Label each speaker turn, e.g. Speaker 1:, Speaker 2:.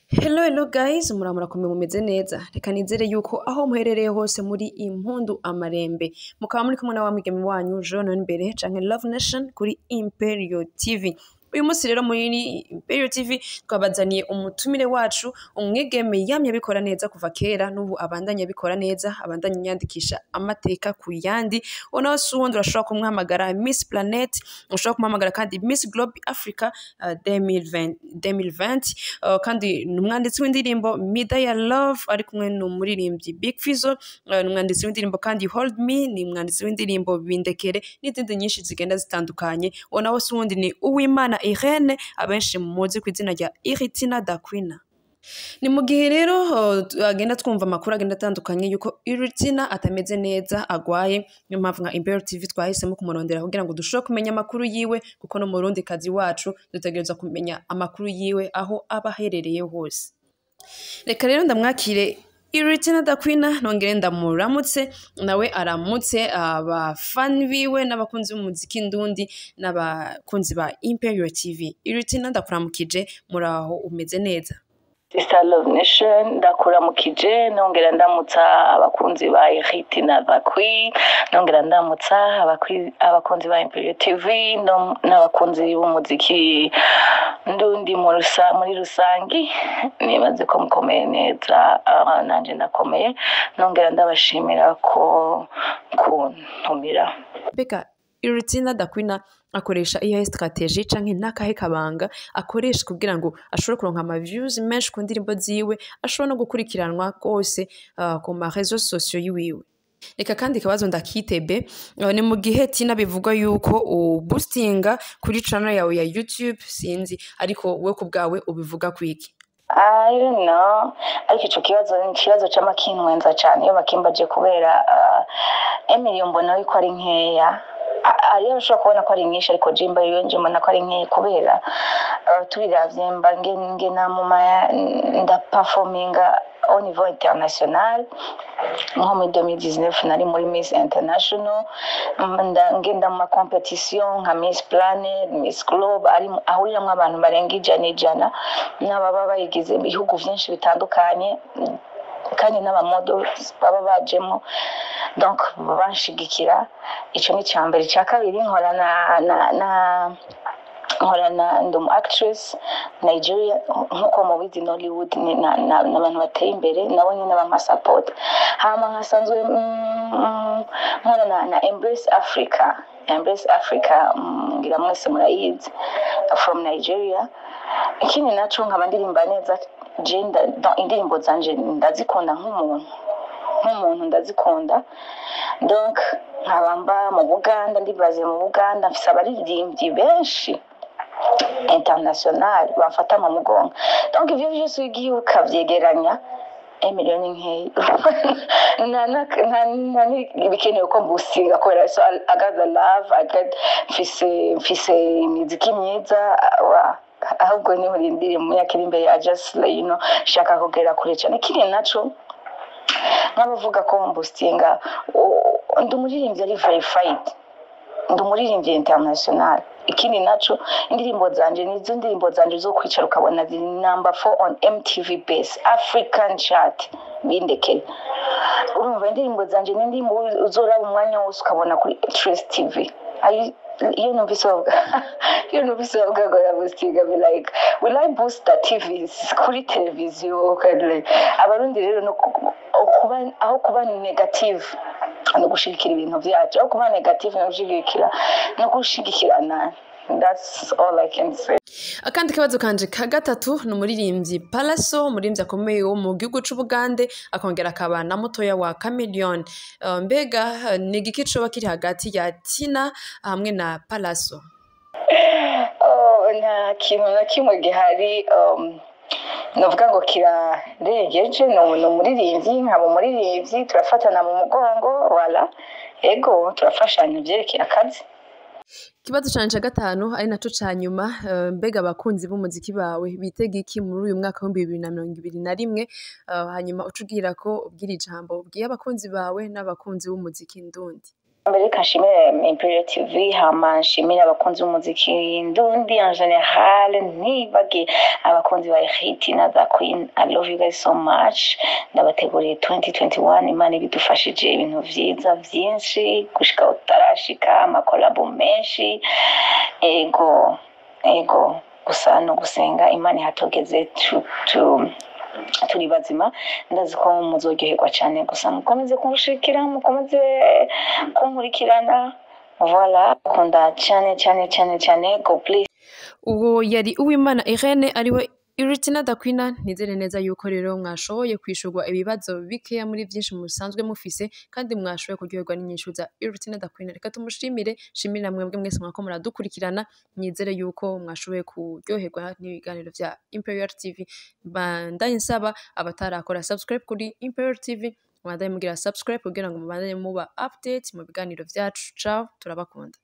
Speaker 1: Hello hello guys muramura kumwe mumeze neza reka nizere yuko aho muherereye hose muri impundu amarembe mukaba muri kumwe na wa mwigeme wanyu Jean imbere canke Love Nation kuri Imperial TV uyu munsi rero muri Imperial TV twabazaniye umutumire wacu umwigeme yamye abikora neza kuva kera n'ubu abandanya abikora neza abandanya yandikisha amateka ku yandi unaho si uwundi urashobora kumwhamagara Miss Planet ushobora kumuhamagara kandi Miss Globe Africa uh, 2020 2020 uh, kandi ni umwanditsi w'indirimbo Mida ya Love ari kumwe n'umuririmbyi Big Fizzo uh, ni umwanditsi w'indirimbo kandi Hold Me ni umwanditsi w'indirimbo Bindekere n'izindi nyinshi zigenda zitandukanye uwo nawe si uwundi ni Uwimana Irene abenshi muzi ku izina rya Iritina Dakwina ni mu gihe rero uh, agenda twumva amakuru agenda atandukanye yuko Iritina atameze neza agwaye niyo mpamvu nka Imperial TV twahisemo kumurondera kugira ngo dushobore kumenya amakuru yiwe kuko no mu Burundi kazi wacu dutegerezwa kumenya amakuru yiwe aho aba aherereye hose reka rero ndamwakire Iritina Dakwina nongere ndamuramutse nawe aramutse abafani biwe n'abakunzi b'umuziki ndundi n'abakunzi ba Imperial TV Iritina ndakuramukije muraho umeze neza
Speaker 2: Sister Love Nation ndakuramukije nongera ndamutsa abakunzi ba Iriti na Bakwi nongera ndamutsa abakwi- abakunzi ba Imperial TV no- n'abakunzi b'umuziki ndundi mu rusa muri rusangi nibaze ko mukomeye neza ah, nanje ndakomeye nongera ndabashimira ko kuntumira
Speaker 1: mbega Iritina Dakwina akoresha iyihe strategie canke n'akahe kabanga akoresha kugira ngo ashobore kuronka ama views menshi ku ndirimbo ziwe ashobora no gukurikiranwa rwose uh, ku ma réseaux sociaux yiwiwe reka kandi kabazo ndakitebe uh, ni mu gihe tina bivugwa yuko uboostinga kuri channel yawe ya YouTube sinzi ariko we ku bwawe ubivuga kwiki
Speaker 2: I don't know ariko ico kibazo ni ikibazo c'amakinwenza cane iyo bakimbaje kubera uh, Emily mbona yuko ari nkeya A- ariyo ushobora kubona ko ari nyinshi ariko jimba yo nje mbona ko ari nkeya kubera uh, tubiravye mba nge- ngena mu ma ndaperforminga au niveau international nko muri 2019 nari muri Miss International nda- ngenda mu makompetisiyo nka Miss Planet Miss Globe ari ahuriramwo abantu barenga ijana ijana n'ababa bayigize mu bihugu vyinshi bitandukanye kandi n'abamodo baba bajemo donc banshigikira ico ni icya mbere icya kabiri nkora na, na, na nkorana ndi umu actress Nigeria nkuko mubizi Nollywood ni na- na- ni abantu bateye imbere nabo nyine bamasapota hama nkasanzwe mm, nkorana na Embrace Africa Embrace Africa mm, ngira mwese murayizi from Nigeria ikindi naco nkaba ndirimba neza je nda- dans indirimbo zanje ndazikunda nk'umuntu nk'umuntu ndazikunda donc nkaba mba mu Buganda ndibaze mu Buganda mfise abaririmbyi benshi international bamfata mu mugongo donc ivyo vyose ugiye ukavyegeranya emiliyoni nkeya nta na- nta- nta bikenewe ko mbusinga kubera so I- I got the love I got mfise mfise imiziki myiza wa ahubwo niho rindiriye mu myaka iri imbere I just like, you know shaka kugera kure cyane ikindi naco nk'abavuga ko mbusinga o- ndi umuririmbyi ari verified ndi umuririmbyi international ikindi naco indirimbo zanje nizo ndirimbo zanje zo kwicara ukabona ziri number 4 on MTV base African chart bindekeye urumva indirimbo zanje ni indirimbo uzoraba umwanya wose ukabona kuri Trace TV Ari- iyo numvise bavuga iyo numvise bavuga ngo yabustiga be like will I boost the TVs kuri televiziyo kandi like abarundi rero no ku- kuba aho kuba negative no gushigikira ibintu vyacu aho kuba negative no gushigikira no gushigikirana that's all I can say
Speaker 1: akandi kabazo kanje ka gatatu ni umuririmbyi Palaso umuririmbyi akomeye wo mu gihugu c'Ubugande akongera akaba na mutoya wa Chameleone Uh, mbega uh, ni igiki coba kiri hagati ya Tina hamwe na Palaso
Speaker 2: oh, nta kintu na kimwe gihari um, novuga ngo kirarengeje ni umu- ni umuririmbyi nkaba umuririmbyi turafatana mu mugongo wala ego turafashanya vyerekeye akazi
Speaker 1: ikibazo canje ca gatanu ari naco ca nyuma uh, mbega abakunzi b'umuziki bawe bitega iki muri uyu mwaka w'ibihumbi bibiri na mirongo ibiri na rimwe uh, hanyuma uca ubwira ko ubwira ijambo ubwiye abakunzi bawe n'abakunzi b'umuziki ndundi
Speaker 2: mbere reka nshimire Imperial TV hama nshimire abakunzi b'umuziki ndundi en general ntibage abakunzi ba hit na the queen i love you guys so much ndabateguriye 2021 imana ibidufashije ibintu vyiza vyinshi gushika utarashika amakolabo menshi ego ego gusa no gusenga imana ihatogeze tu, tu, turi bazima ndazi ko muzoryoherwa cyane gusa mukomeze kunshikira mukomeze kunkurikirana voila kunda cyane cyane cyane cyane go please
Speaker 1: uwo yari uwimana irene ariwe iritina dakwina nizere neza yuko rero mwashoboye kwishurwa ibibazo bikeya muri byinshi musanzwe mufise kandi mwashoboye kuryoherwa n'inyishu za iritina dakwina reka tumushimire shimira mwebwe mwese mwako muradukurikirana nizere yuko mwashoboye kuryoherwa n'ibiganiro vya imperial tv bandanye nsaba abatarakora subscribe kuri imperial tv mubandanye mugira subscribe kugira ngo mubandanye muba update mu biganiro vyacu ciao turabakunda